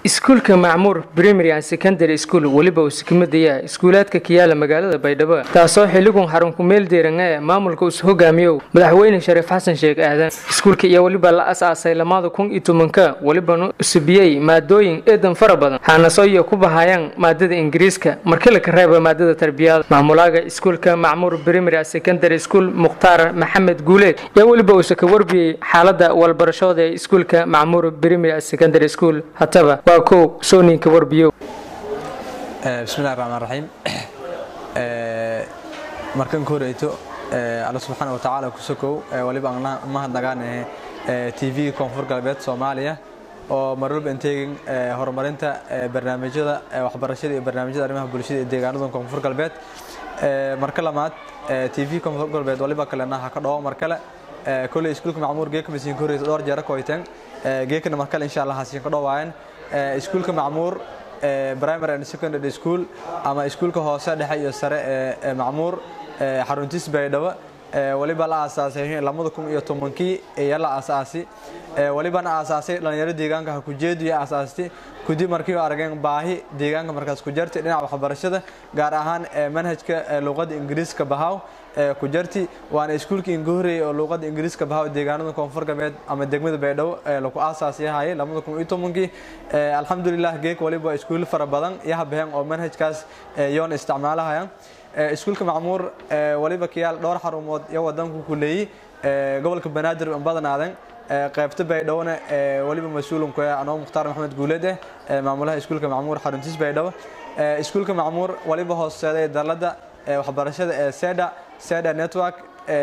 iskuulka macmuur primary and secondary school weliba uu sikmadaya iskuulaadka kiyaala magaalada baydhabo taasoo xiligun xarunku meel deeranga ee maamulka us hogaamiyow madaxweyne shariif xasan sheekh aadan iskuulka iyo weliba la as-aasay lamada kun iyo tobanka welibana usubiyey maadooyin eedan fara badan xaanaso iyo ku bahayaan maadada ingiriiska markii laka reeba maadada tarbiyada maamulaaga iskuulka macmuur primary and secondary school mukhtaar maxamed guuleed yaa weliba uusa ka warbiyey xaalada walbarashooda ee iskuulka macmuur primary and secondary school hataba waa kow sooninka warbiyo bismillahi raxmaan raxiim markan ka horeyto alla subxaana watacaala ku sokow waliba mahadnagaanahe t v koonfur galbeed soomaaliya oo marwalba inteegin horumarinta barnaamijyada waxbarashada iyo barnaamijyada arrimaha bulshada ee deegaanada koonfur galbeed marka lamaad t v koonfur galbeed waliba kalena ha ka dhawo mar kale kolley iskuulka macmuur geeka masiin ka horeysa dhowr jeera koyteen geekana mar kale insha allah hasiin ka dhowaayan iskuulka macmuur primary and secondary school ama iskuulka hoose dhexe iyo sare ee macmuur xaruntiis baydhabo waliba la aasaasay lamada kun iyo tobankii iyo la aasaasi walibana aasaasay dhalinyaro deegaanka ha ku jeediyo aasaasti kudib markii arageen baahi deegaanka markaas ku jartay dhinaca waxbarashada gaar ahaan manhajka luqada ingiriiska bahaw ku jarti waana iskuulkii inga horeeyey oo luuqada ingiriiska bahaw deegaanada koonfur galbeed ama degmada baydhabo lagu aasaasiyahayay lamada kun iyo tobankii alxamdulilah geek waliba iskuul fara badan yahabaheen oo manhajkaas yoona isticmaalahayaan iskuulka macmuur waliba kiyaal dhowr xarumood iyo wadanku ku leeyey gobolka banaadir badanaaden qaybta baydhawona waliba mas-uulunku anoo mukhtaar maxamed guuleed eh maamulaha iskuulka macmuur xaruntiis baydhabo iskuulka macmuur waliba hooseeday dalada waxbarashada ee seda seda network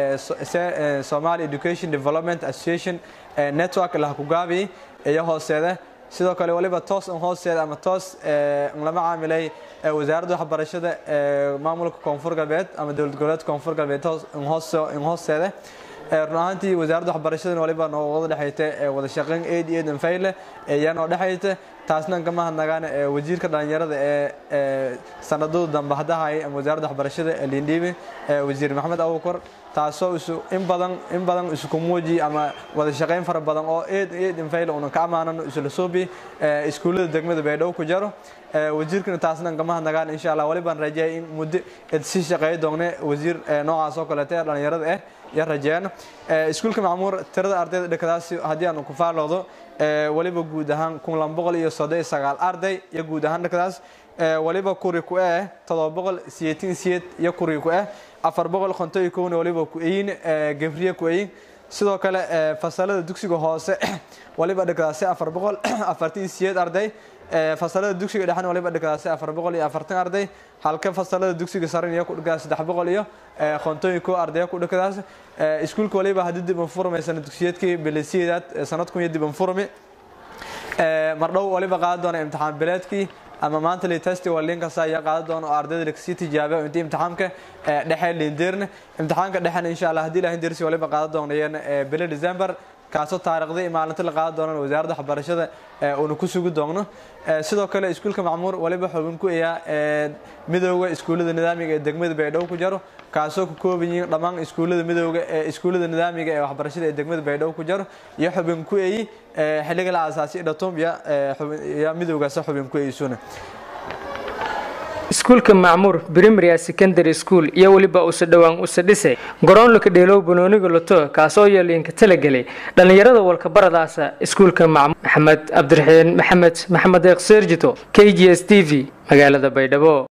somali education development association network lahakugaabi iyo hooseeda sidoo kale waliba toos n hoosteeda ama toos lama caamilay wasaaradda waxbarashada maamulka koonfur galbeed ama dowlad goboleedka koonfur galbeed in hoosteeda run ahaantii wasaaradda waxbarashadana waliba noo wada dhexayta wada shaqeyn aid iyo danfayle ayaa noo dhexayta taasna kama hadnagaan wasiirka dhalinyarada ee sanadada dambe hadahayay ama wasaaradda waxbarashada lindhiibi wasiir maxamed abukar taasoo isu in badan in badan isku muuji ama wada shaqeyn fara badan oo aid iyo danfayle una ka amaanano isla suubi iskuullada degmada baydhabo ku jaro wasiirkana taasna kama hadnagaan insha allah walibaan rajeeyay in muddo si shaqeey doone wasiir noocaas oo kaleeta ee dhalinyarada ah ya rajeeyaan iskuulka macmuur tirada ardayda dhakadaasi haddii aanu ku faaloodo waliba guud ahaan kun laba boqol iyo soddon iyo sagaal arday iyo guud ahaan dhakadaas waliba kuri ku eh todoba boqol siyeetin siyeed iyo kuri ku eh afar boqol konton iyo kowna waliba ku eyin gabriye ku eyin sidoo kale fasalada dugsiga hoose waliba dhakadaasi afar boqol afartan siyeed arday fasalada dugsiga dhexna waliba dhigadaasi afar boqol iyo afartan arday halka fasalada dugsiga saran iyo kudhigadaas saddex boqol iyo konton ko ardaya ku dhigadaas iskuulka waliba haddii dib anfurmay sana dugsiyeedkii bilisiyeedaad sanadkun iyo dib anfurmi mardhow waliba qaadan doona imtixaan bileedkii ama maanta litesti waa linkasa ayaa qaadan doona oo ardayda lagasii tijaabiya intii imtixaamka dhexe lindeerne imtixaanka dhexena insha allah haddii ilahin dersi waliba qaadan doonayeen bile december kaasoo taariikhdii iyo maalinta la qaadan doonana wasaaradda waxbarashada uuna ku sugi doonno sidoo kale iskuulka macmuur waliba xubin ku ayaa midooda iskuullada nidaamiga ee degmada baydhabo ku jaro kaasoo ku kooban yihiin dhammaan iskuullada midooga ee iskuullada nidaamiga ee waxbarashada ee degmada baydhabo ku jaro iyo xubin ku eyi xilliga la aasaasay dhatum iyo midoogaasa xubin ku eysuna iskuulka macmuur primary secondary school iyo weliba usa dhowaan usa dhisay garoonlaka dheelow banooniga loto kaasoo yeeliinka talagelay dhallinyarada walkabaradaasa iskuulka macmuur maxamed cabdiraxiin maxamed maxamed eeq seerjito k g s t v magaalada baydhabo